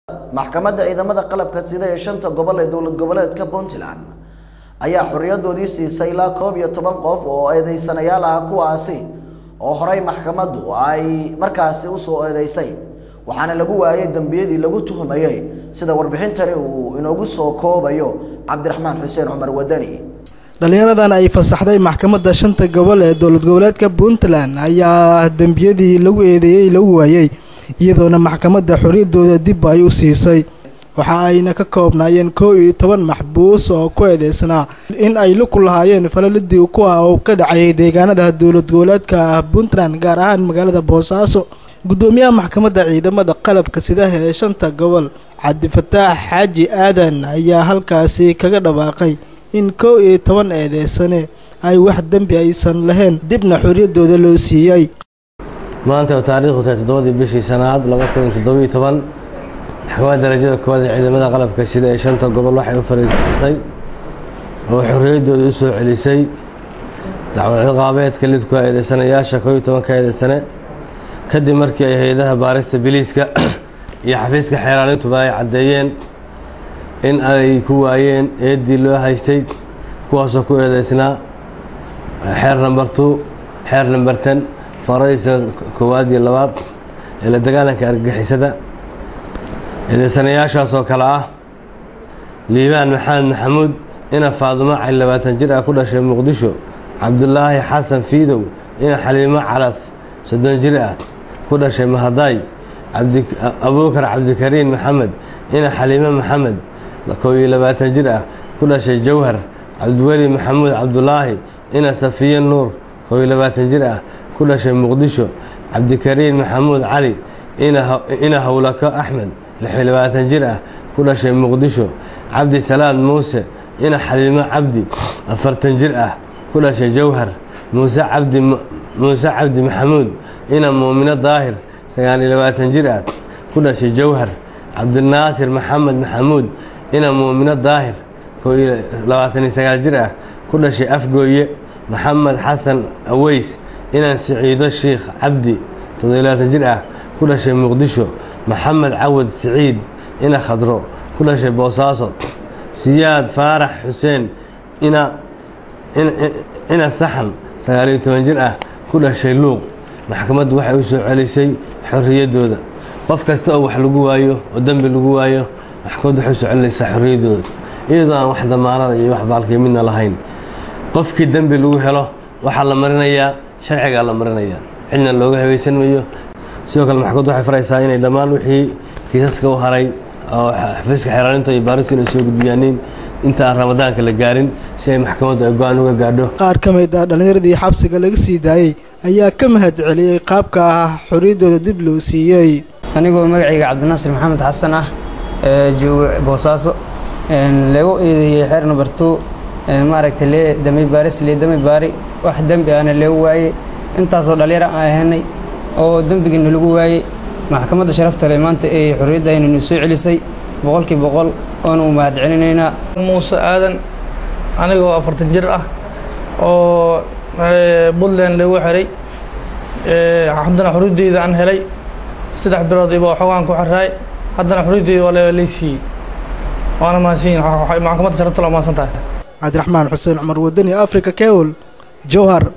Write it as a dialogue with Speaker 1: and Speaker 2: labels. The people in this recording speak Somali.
Speaker 1: maxkamadda ciidamada qalabka sida ee shanta gobol ee dowlad goboleedka puntland ayaa xorriyadoodii siisay ilaa koob iyo toban qof oo eedeysanayaal ah kuwaasi oo horey maxkamaddu ay markaasi usoo eedeysay waxaana lagu waayay dembiyadii lagu tuhumayey sida warbixintani uu inoogu soo koobayo cabdiraxmaan xuseen cumar wadani
Speaker 2: dhallinyaradan ay fasaxday maxkamadda shanta gobol ee dowlad goboleedka puntland ayaa dembiyadii lagu eedeeyey lagu waayey iyadoona maxkamadda xorriyaddooda dib ay u siisay waxa ayna ka koobnaayeen koo iyo toban maxbuus oo ku eedeysnaa in ay luku lahaayeen falalidii kuwa oo ka dhacayay deegaanada dowlad goboleedka puntland gaar ahaan magaalada boosaaso guddoomiyaha maxkamadda ciidamada qalabka sidaha ee shanta gobol cabdifataax xaaji aadan ayaa halkaasi kaga dhawaaqay in kow iyo toban eedeysane ay wax dembi aysan lahayn dibna xorriyaddooda loo siiyey
Speaker 3: maanta oo taariikhdu tahay toddobadii bishii sanaad laba kun iyo toddobiyo toban maxkamadda darajada koowaad ee ciidamada qalabka sida ee shanta gobol waxay u fariisatay oo xorriyaddooda u soo celisay dacwad ciqaabeedka lidku eedeysanayaasha koob iyo tobanka eedeysane kadib markii ay hay-adaha baarista biliiska iyo xafiiska xeeraalintuba ay caddeeyeen in ay ku waayeen eeddii loo haystay kuwaasoo ku eedeysnaa xeer number two xeer number ten faraysa koowaad iyo labaad ee la dagaalanka argagixisada eedeysanayaashaas oo kale ah liibaan maxamed maxamuud ina faadumo cali labaatan jir ah ku dhashay muqdisho cabdulaahi xasan fiidow ina xaliimo calas soddon jir ah ku dhashay mahadaay abuukar cabdikariin maxamed ina xaliimo maxamed koob iyo labaatan jir ah ku dhashay jawhar cabdiweli maxamuud cabdulaahi ina safiye nuur koob iyo labaatan jir ah ku dhashay muqdisho cabdikariin maxamuud cali ina howlako axmed lix iyo labaatan jir ah ku dhashay muqdisho cabdi salaad muuse ina xaliimo cabdi afartan jir ah ku dhashay jawhar muuse cabdi muuse cabdi maxamuud ina muumino daahir sagaal iyo labaatan jir ah ku dhashay jawhar cabdinaasir maxamed maxamuud ina muumino daahir koo iyo labaatan iyo sagaal jir ah ku dhashay afgooye maxamed xasan aweys inan siciido shiikh cabdi toddobiyo labaatan jir ah ku dhashay muqdisho maxamed cawad siciid ina khadro ku dhashay boosaaso siyaad faarax xuseen ina ina saxan sagaaliyo toban jir ah ku dhashay luuq maxkamaddu waxay u soo celisay xorriyaddooda qof kasta oo wax lagu waayo oo dembi lagu waayo maxkamaddu waxay u soo celinaysaa xorriyaddooda iyadoo aan wax damaanada iyo wax baalkii midna lahayn qofkii dembi lagu helo waxaa la marinayaa sharcigaa la marinayaa cidna looga habaysan mayo sidoo kale maxkamaddu waxay faraysaa inay dhammaan wixii kiisaska u haray oo xafiiska xeeraalinta iyo baaristu inay soo gudbiyaaniin inta aan ramadaanka la gaarin si ay maxkamaddu ay go-aan uga gaadho
Speaker 2: qaar ka mid ah dhallinyaradii xabsiga laga sii daayey ayaa ka mahad celiyey qaabka ah xorriyaddooda dib loo siiyey
Speaker 4: anigoo magacayga cabdinaasir maxamed xasan ah ee jooga boosaaso lagu eedeeyey xeer number two maaragtay lee dambi baaris lee dambi baari wax dembi ahna leegu waayey intaasoo dhallinyaro aan ahanay oo dembigiina lagu waayey maxkamadda sharafta leh maanta ee xorriyaddaynanu soo celisay boqolkii boqol oonu mahad celinaynaa
Speaker 5: muuse aadan anigoo afartan jir ah oo puntland lagu xiray haddana xorriyaddeyda aan helay saddex bilood iba xoogaan ku xiraay haddana xorriyaddeyda waa lay siiyey waana mahadsanyihin maxkamadda sharafta la mahadsan tahay
Speaker 2: cabdiraxmaan xuseen cumar wadani africa kewol jowhar